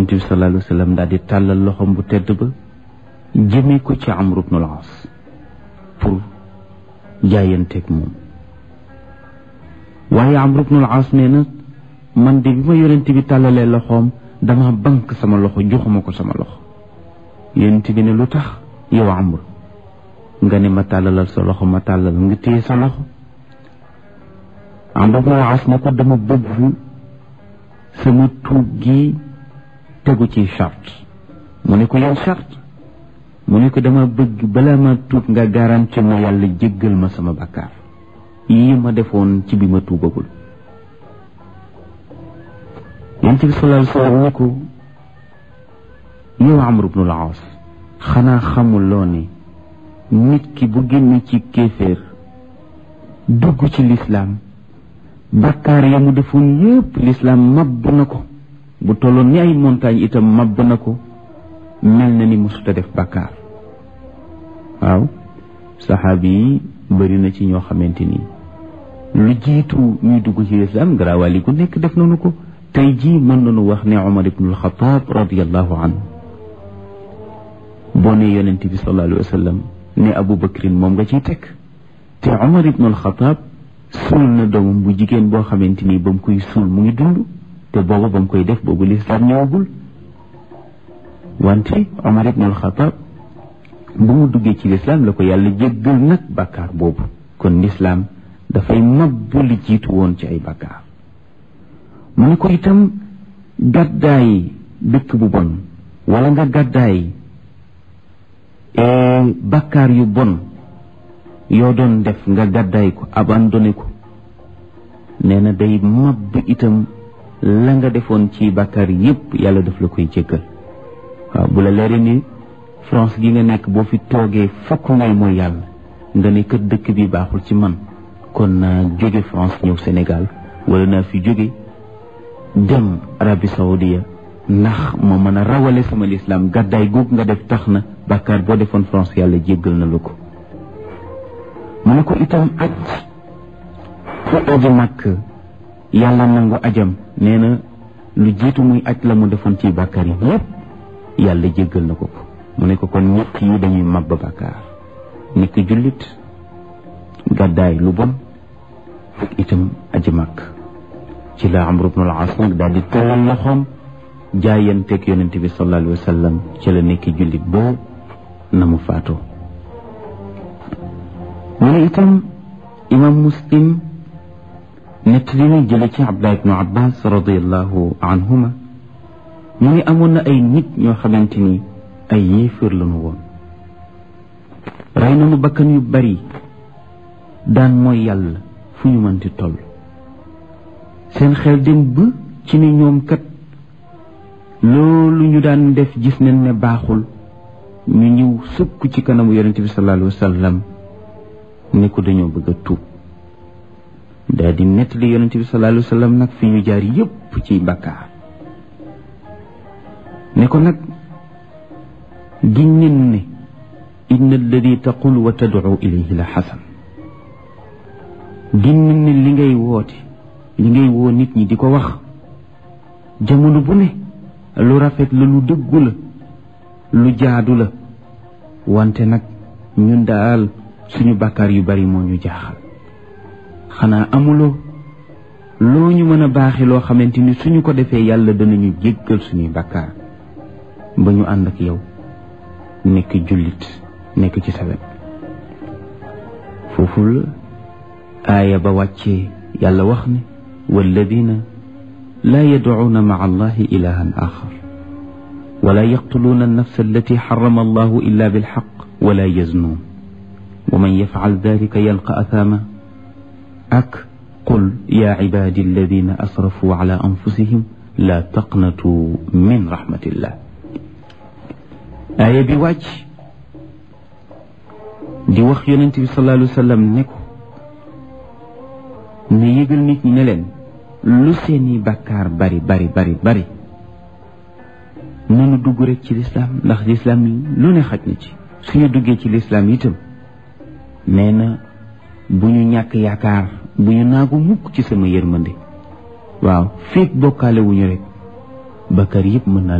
yonent bi sallallahu alayhi wa sallam daal di tàllal loxoom bu tedd ba jëmee ko ci Amru ibnul As pour jaayanteeg moom waaye Amru ibnul As nee na man de bi ma yonent bi tàllalee loxoom dama bank sama loxo joxuma ko sama loxo yonent bi ne lu tax yow Amru nga ne ma tàllalal sa loxo ma tàllal nga téye sa loxo Amru ibnul As ne ko dama bëgg sama tuub gi tegu ci charte mu ne ko yow charte mu ne ko dama bëgg balaa ma tuub nga garanti ma yàlla jéggal ma sama bakkaar yii ma defoon ci bi ma tuubagul yonent bi sallallahu alayhi wa sallam ne ko yow Amr ibnul Aas xanaa xamuloo ne nit ki bu génn ci kéeféer dugg ci lislaam bakkaar ya mu defoon yépp lislaam mabb na ko bu tolloon ni ay montagne itam mabb na ko mel na ni mosuta def bakkaar waaw saxaabi yi bëri na ci ñoo xamante ni lu jiitu ñuy dugg ci lislaam garaawali gu nekk def nañu ko tey jii mën nañu wax ne Omar ibnul Xataab radiallahu anhu boo ne yonent bi sallallahu alayhi wa sallam ne Abu Bakrin moom nga ciy teg te Omar ibnul Xataab suul na doomam bu jigéen boo xamante ni ba mu koy suul mu ngi dund te booba ba mu koy def boobu lislaam ñëwagul wante Omar ibnul Xataab bu mu duggee ci lislaam la ko yàlla jéggal nag bàkkaar boobu kon lislaam dafay mabbu li jiitu woon ci ay bàkkaar mu ne ko itam gàddaay dëkk bu bon wala nga gàddaay bàkkaar yu bon yoo doon def nga gàddaay ko abandonné ko nee na day mabb itam la nga defoon ci bàkkaar yépp yàlla daf la koy jéggal waaw bu la leeree ni France gi nga nekk boo fi toogee fokk ngay mooy yàlla nga ne kër dëkk bi baaxul ci man kon naa jóge France ñëw Sénégal wala naa fi jóge dem Arabie Saoudia ndax moo mën a rawale sama lislaam gàddaay googu nga def tax na bàkkaar boo defoon France yàlla jéggal na la ko mu ne ko itam aj fu aji màkk yàlla nangu ajam nee na lu jiitu muy aj la mu defoon ci bàkkaar yi yépp yàlla jéggal na ko ko mu ne ko kon ñett yi dañuy mabba bàkkaar nekk jullit gàddaay lu bon ak itam aji màkk ci la Amru ibnul As nag daal di tëllal loxoom jaayanteeg yonent bi sallallahu alayhi wa sallam ci la nekk jullit boo na mu faatoo mu ne itam imam muslim nett li na jële ci Abdullah ibnu Abbas radiallahu anhuma mu ne amoon na ay nit ñoo xamante ni ay yéeféer lañu woon rey nañu bakkan yu bari daan mooy yàlla fu ñu mënti toll seen xel dem ba ci ne ñoom kat loolu ñu daan def gis nañ ne baaxul ñu ñëw sukk ci kanamu yonente bi sallallahu alayhi wa sallam ne ko dañoo bëgg a tuub daal di nettali yonente bi sallallahu alayhi wa sallam nag fi ñu jaar yépp ci bàkkaar ne ko nag giñ nen ne inna alladi taqul wa tadcu ilayhi la xasan giñ nen ne li ngay woote li ngay woo nit ñi di ko wax jamono bu ne lu rafet la lu dëggu la lu jaadu la wante nag ñun daal suñu bàkkaar yu bari moo ñu jaaxal xanaa amuloo loo ñu mën a baaxe loo xamante ni suñu ko defee yàlla danañu jéggal suñuy bàkkaar ba ñu ànd ak yow nekk jullit nekk ci sa wet foofu la aaya ba wàccee yàlla wax ne walladina laa yadcuuna maca allahi ilahan axar wala yaqtuluuna annafsa allati xarama allahu illa bilxaq wala yaznuun wa man yafcal dalika yalqa athama ak qul yaa cibaadi alladina asrafuu cala anfusihim laa taqnatuu min raxmatillah aaya bi wàcc di wax yonent bi sallallahu alayhi wa sallam ne ko ne yëgal nit ñi ne leen lu seeni bàkkaar bari bari bari bari nanu dugg rek ci lislaam ndax lislaam lu ne xaj na ci suñu duggee ci lislaam itam nee na bu ñu ñàkk yaakaar bu ñu naagu mukk ci sama yërmande waaw féeg bokkaale wuñu rek bàkkaar yëpp mën naa